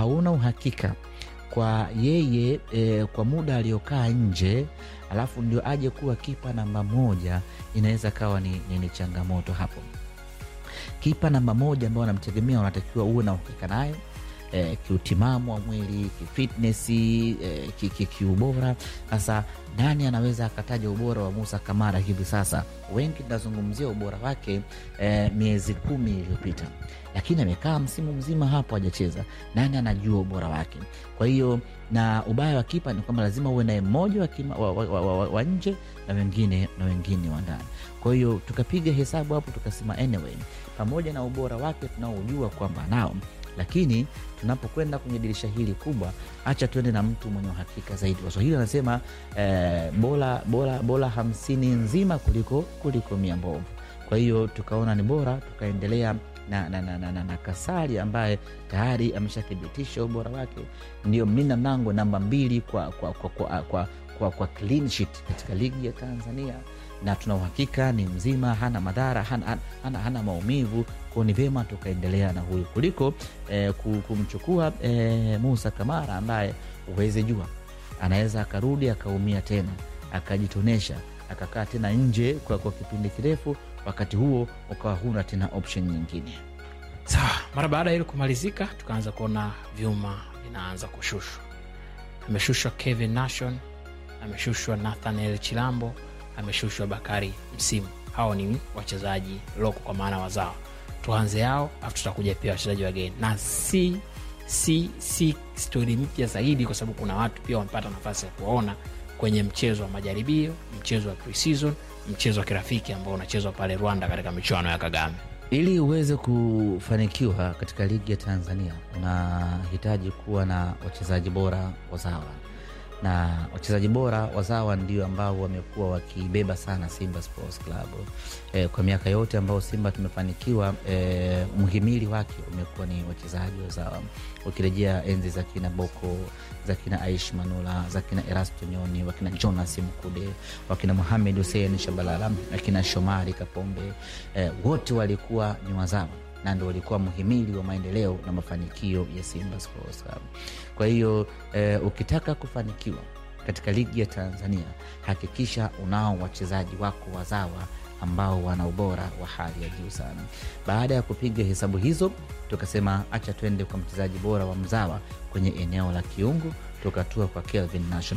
hauna uhakika kwa yeye e, kwa muda aliyokaa nje alafu ndio aje kuwa kipa namba moja, inaweza kawa ni, ni, ni changamoto hapo. Kipa namba moja ambao wanamtegemea wanatakiwa uwe na uhakika naye eh, kiutimamu wa mwili, kifitnesi, eh, ki- ki- kiubora. Sasa nani anaweza akataja ubora wa Musa Kamara hivi sasa? Wengi tunazungumzia ubora wake eh, miezi kumi iliyopita, lakini amekaa msimu mzima hapo hajacheza. Nani anajua ubora wake? Kwa hiyo na ubaya wa kipa ni kwamba lazima uwe naye mmoja wa, kima- wa, wa, wa, wa, wa nje na wengine na wengine wa ndani. Kwa hiyo tukapiga hesabu hapo tukasema, anyway, pamoja na ubora wake tunaojua kwamba nao lakini tunapokwenda kwenye dirisha hili kubwa, acha tuende na mtu mwenye uhakika zaidi. Waswahili wanasema eh, bora bora bora hamsini nzima kuliko kuliko mia mbovu. Kwa hiyo tukaona ni bora tukaendelea na, na, na, na, na, na Kasari ambaye tayari ameshathibitisha ubora wake, ndio mlinda mlango namba mbili kwa, kwa, kwa, kwa, kwa, kwa, kwa clean sheet katika ligi ya Tanzania na tuna uhakika ni mzima, hana madhara, hana, hana, hana, hana maumivu kwao. Ni vyema tukaendelea na huyu kuliko eh, ku- kumchukua eh, Musa Kamara ambaye huwezi jua, anaweza akarudi akaumia tena akajitonesha akakaa tena nje kwa, kwa kipindi kirefu, wakati huo ukawa huna tena option nyingine. Sawa, mara baada ya hilo kumalizika, tukaanza kuona vyuma vinaanza kushushwa. Ameshushwa Kevin Nation, ameshushwa Nathaniel Chilambo, ameshushwa Bakari Msimu. Hao ni wachezaji loko kwa maana wazao. Tuanze yao, afu tutakuja pia wachezaji wageni, na si si si stori mpya zaidi, kwa sababu kuna watu pia wamepata nafasi ya kuwaona kwenye mchezo wa majaribio, mchezo wa pre-season, mchezo wa kirafiki ambao unachezwa pale Rwanda katika michuano ya Kagame. Ili uweze kufanikiwa katika ligi ya Tanzania unahitaji kuwa na wachezaji bora wazawa, na wachezaji bora wazawa ndio ambao wamekuwa wakibeba sana Simba Sports Club e, kwa miaka yote ambao Simba tumefanikiwa e, mhimili wake umekuwa ni wachezaji wazawa. Ukirejea enzi za kina Boko, za kina Aish Manula, za kina Erasto Nyoni, wakina Jonas Mkude, wakina Muhamed Hussein Shabalala, akina Shomari Kapombe e, wote walikuwa ni wazawa na ndo walikuwa mhimili wa maendeleo na mafanikio ya Simba Sports Club. Kwa hiyo eh, ukitaka kufanikiwa katika ligi ya Tanzania hakikisha unao wachezaji wako wazawa ambao wana ubora wa hali ya juu sana. Baada ya kupiga hesabu hizo, tukasema acha twende kwa mchezaji bora wa mzawa kwenye eneo la kiungo, tukatua kwa Kelvin Nation.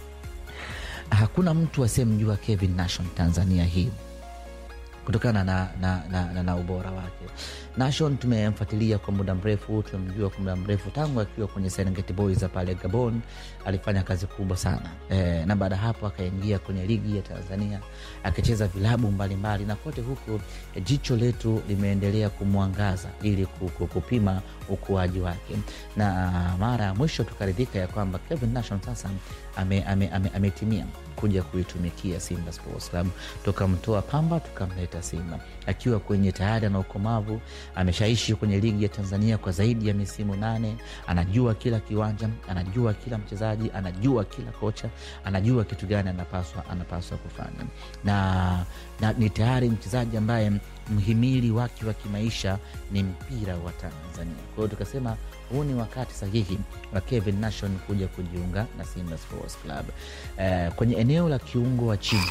Hakuna mtu asiyemjua Kevin Nation Tanzania hii kutokana na, na, na, na, na ubora wake. Nation tumemfuatilia kwa muda mrefu, tumemjua kwa muda mrefu tangu akiwa kwenye Serengeti Boys za pale Gabon, alifanya kazi kubwa sana e, na baada ya hapo akaingia kwenye ligi ya Tanzania akicheza vilabu mbalimbali, na kote huko e, jicho letu limeendelea kumwangaza ili ku- ku- kupima ukuaji wake, na mara ya mwisho tukaridhika ya kwamba Kevin Nation sasa ametimia ame, ame, ametimia kuja kuitumikia Simba Sports Club. Tukamtoa Pamba tukamleta Simba akiwa kwenye tayari na ukomavu, ameshaishi kwenye ligi ya Tanzania kwa zaidi ya misimu nane. Anajua kila kiwanja, anajua kila mchezaji, anajua kila kocha, anajua kitu gani anapaswa anapaswa kufanya, na, na ni tayari mchezaji ambaye mhimili wake wa kimaisha ni mpira wa Tanzania. Kwa hiyo tukasema huu ni wakati sahihi wa Kevin Nation kuja kujiunga na Simba Sports Club eh, kwenye eneo la kiungo wa chini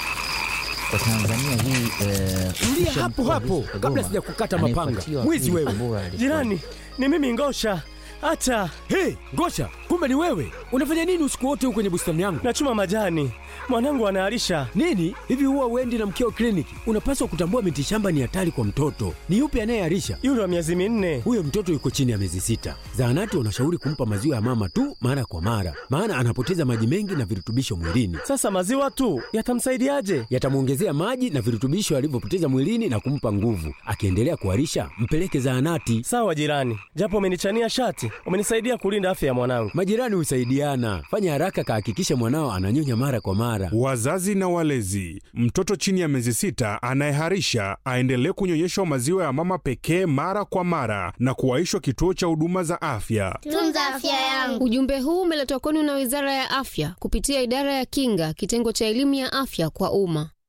kwa Tanzania hii eh, Tulia kisha hapo mkuu wa hapo, Yusuf kabla Kagoma sijakukata mapanga. anayefuatiwa Mwizi pili wewe. kwa bora alikuwa- Jirani, ni mimi Ngosha. Hata Hey, Ngosha, kumbe ni wewe! Unafanya nini usiku wote huko kwenye bustani yangu? nachuma majani, mwanangu anaalisha. Nini hivi, huwa uendi na mkeo kliniki? Unapaswa kutambua miti shamba ni hatari kwa mtoto. Ni yupi anayearisha? Yule wa miezi minne. Huyo mtoto yuko chini ya miezi sita. Zahanati wanashauri kumpa maziwa ya mama tu mara kwa mara, maana anapoteza maji mengi na virutubisho mwilini. Sasa maziwa tu yatamsaidiaje? Yatamwongezea maji na virutubisho alivyopoteza mwilini na kumpa nguvu. Akiendelea kuharisha, mpeleke zahanati. Sawa jirani, japo umenichania shati, umenisaidia kulinda afya ya mwanangu. Majirani husaidiana. Fanya haraka, kahakikisha mwanao ananyonya mara kwa mara. Wazazi na walezi, mtoto chini ya miezi sita anayeharisha aendelee kunyonyeshwa maziwa ya mama pekee mara kwa mara na kuwaishwa kituo cha huduma za afya. Tunza afya yangu. Ujumbe huu umeletwa kwenu na Wizara ya Afya kupitia Idara ya Kinga, kitengo cha elimu ya afya kwa umma.